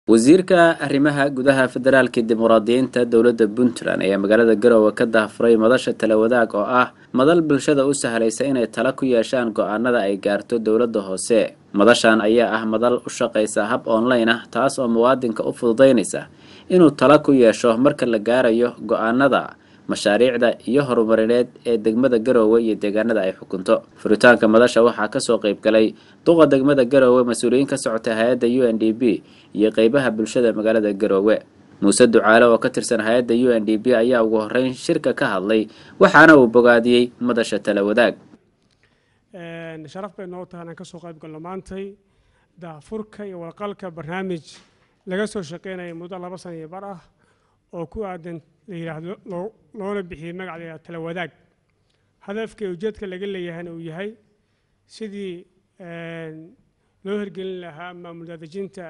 wasiirka arrimaha gudaha federaalka dimuqraadiyiinta dowladda puntland ayaa magaalada garowe ka daahfuray madasha talawadaag oo ah madal bulshada u sahlaysa inay tala ku yeeshaan go-aanada ay gaarto dowladda hoose madashan ayaa ah madal u shaqaysa hab online ah taas oo muwaadinka u fududaynaysa inuu tala ku yeesho marka la gaarayo go-aanada mashaariicda iyo horumarineed ee degmada garowe iyo deegaanada ay xukunto furitaanka madasha waxaa kasoo qeyb galay duqa degmada garowe mas-uuliyiin ka socota hay-adda u n d b iyo qeybaha bulshada magaalada garowe muuse ducaale oo ka tirsan hay-adda u n d b ayaa ugu horeyn shirka ka hadlay waxaana uu bogaadiyey madasha tala wadaag sharaf bay noo tahay inaan ka soo qayb galno maantay daafurka iyo walqalka barnaamij laga soo shaqeynaya muddo laba sana iyo bar ah oo ku aadan la yidhaahdo loona bixiyey magac la yidhahdo tala wadaag hadafka iyo ujeedka laga leeyahayna uu yahay sidii loo hirgelin lahaa maamul daadejinta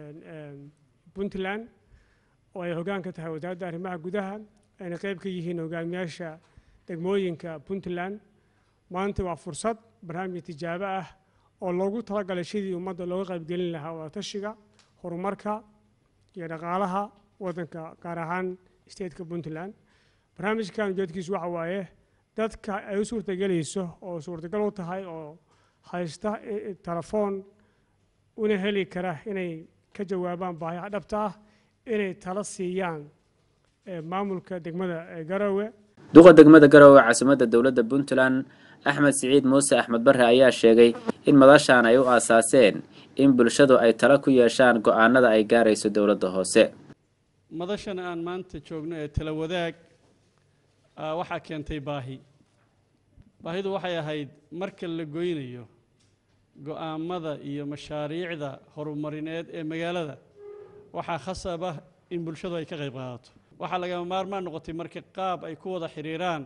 puntland oo ay hoggaan ka tahay wasaaradda arrimaha gudaha ayna qayb ka yihiin hogaamiyaasha degmooyinka puntland maanta waa fursad barnaamij tijaabo ah oo loogu talagalay sidii ummadda looga qaybgelin lahaa wadatashiga horumarka iyo dhaqaalaha waddanka gaar ahaan stateka puntland barnaamijkan ujeedkiisu waxa waaye dadka ay u suurtagelayso oo suurtagal u tahay oo haysta telefoon una heli kara inay ka jawaabaan baahiyaha dhabta ah inay tala siiyaan maamulka degmada garowe duqa degmada garowe caasimadda dowladda puntland axmed siciid muuse axmed bare ayaa sheegay in madashaan ay u aasaaseen in bulshadu ay tala ku yeeshaan go-aanada ay gaarayso dowladda hoose madashan aan maanta joogno ee tala wadaag waxaa keentay baahi baahidu waxay ahayd marka la goynayo go-aamada iyo mashaariicda horumarineed ee magaalada waxaa khasab ah in bulshadu ay ka qayb qaadato waxaa lagama maarmaan noqotay marka qaab ay ku wada xidhiiraan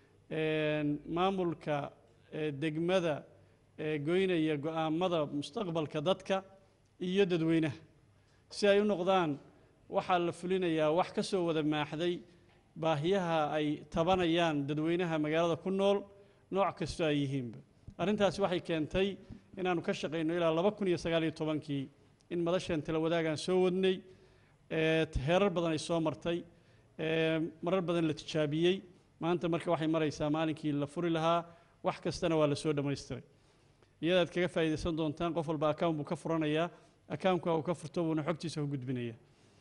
maamulka degmada ee goynaya go-aamada mustaqbalka dadka iyo dadweynaha si ay u noqdaan waxaa la fulinayaa wax ka soo wada maaxday baahiyaha ay tabanayaan dadweynaha magaalada ku nool nooc kastoo ay yihiinba arrintaasi waxay keentay inaannu ka shaqayno ilaa laba kun iyo sagaal iyo tobankii in madashan tala wadaagaan soo wadnay heerar badan ay soo martay marar badan la tijaabiyey maanta marka waxay maraysaa maalinkii la furi lahaa wax kastana waa la soo dhammaystiray iyadaad kaga faa'iidaysan doontaan qof walba account buu ka furanayaa accountka uu ka furto buuna xogtiisa ku gudbinaya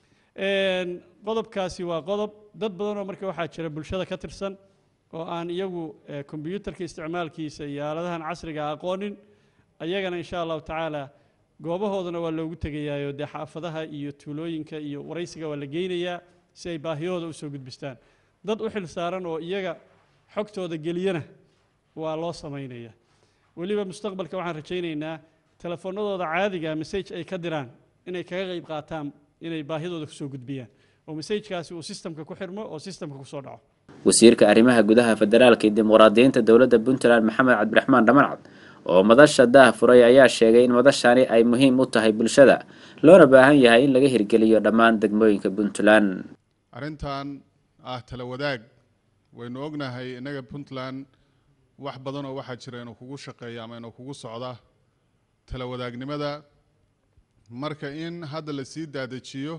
qodobkaasi waa qodob dad badanoo marka waxaa jira bulshada ka tirsan oo aan iyagu kombyuutarka isticmaalkiisa iyo aaladahan casriga aqoonin ayagana insha allahu tacaala goobahoodana waa loogu tegayaayo dee xaafadaha iyo tuulooyinka iyo waraysiga waa la geynayaa si ay baahiyahooda usoo gudbistaan dad u xil saaran oo iyaga xogtooda geliyana waa loo samaynaya weliba mustaqbalka waxaan rajaynaynaa telefoonadooda caadiga message ay ka diraan inay kaga qayb qaataan inay baahidooda kusoo gudbiyaan oo messajkaasi uu sistamka ku xirmo oo sistamka kusoo dhaco wasiirka arrimaha gudaha federaalka iyo dimuqraadiyiinta dowladda puntland maxamed cabdiraxmaan dhamancad oo madasha daah furay ayaa sheegay in madashani ay muhiim u tahay bulshada loona baahan yahay in laga hirgeliyo dhammaan degmooyinka puntland arrintan ah tala wadaag waynu ognahay innaga puntland wax badan oo waxaa jira inuu kugu shaqeeya ama inuu kugu socda tala wadaagnimada marka in hadda la sii daadejiyo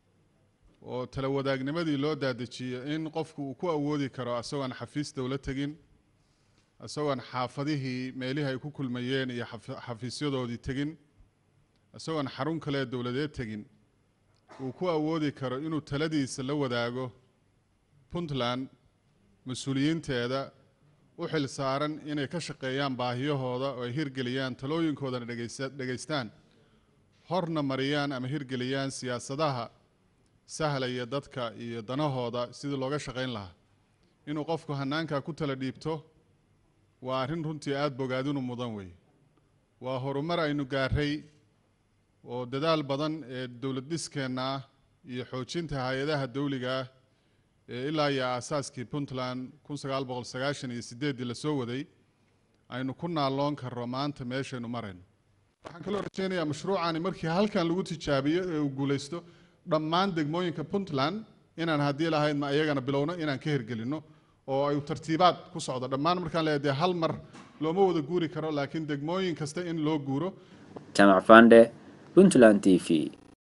oo tala wadaagnimadii loo daadejiyo in qofku uu ku awoodi karo isagoon xafiis dowla tegin isagoon xaafadihii meelihii ay ku kulmayeen iyo xafiisyadoodii tegin isagoon xarun kale dowladeed tegin uu ku awoodi karo inuu taladiisa la wadaago puntland mas-uuliyiinteeda u xil saaran inay ka shaqeeyaan baahiyahooda oo ay hirgeliyaan talooyinkoodana dhegaystaan horna mariyaan ama hirgeliyaan siyaasadaha sahlaya dadka iyo danahooda sidii looga shaqayn lahaa inuu qofku hanaankaa ku tala dhiibto waa arrin runtii aada bogaadinu mudan weeye waa horumar aynu gaaray oo dadaal badan ee dowlad dhiskeenna ah iyo xoojinta hay-adaha dawliga ah ee ilaa iyo aasaaskii puntland kun sagaal boqol sagaashan iyo sideeddii lasoo waday aynu ku naalloon karro maanta meeshaynu marayno waxaan kaloo rajeynayaa mashruucani markii halkan lagu tijaabiyo ee uu guulaysto dhammaan degmooyinka puntland inaan haddii lahayd ma iyagana bilowno inaan ka hirgelinno oo ay tartiibaad ku socdo dhammaan markaan leeyahay dee hal mar looma wada guuri karo laakiin degmooyin kasta in loo guuro jaamac fande puntland t v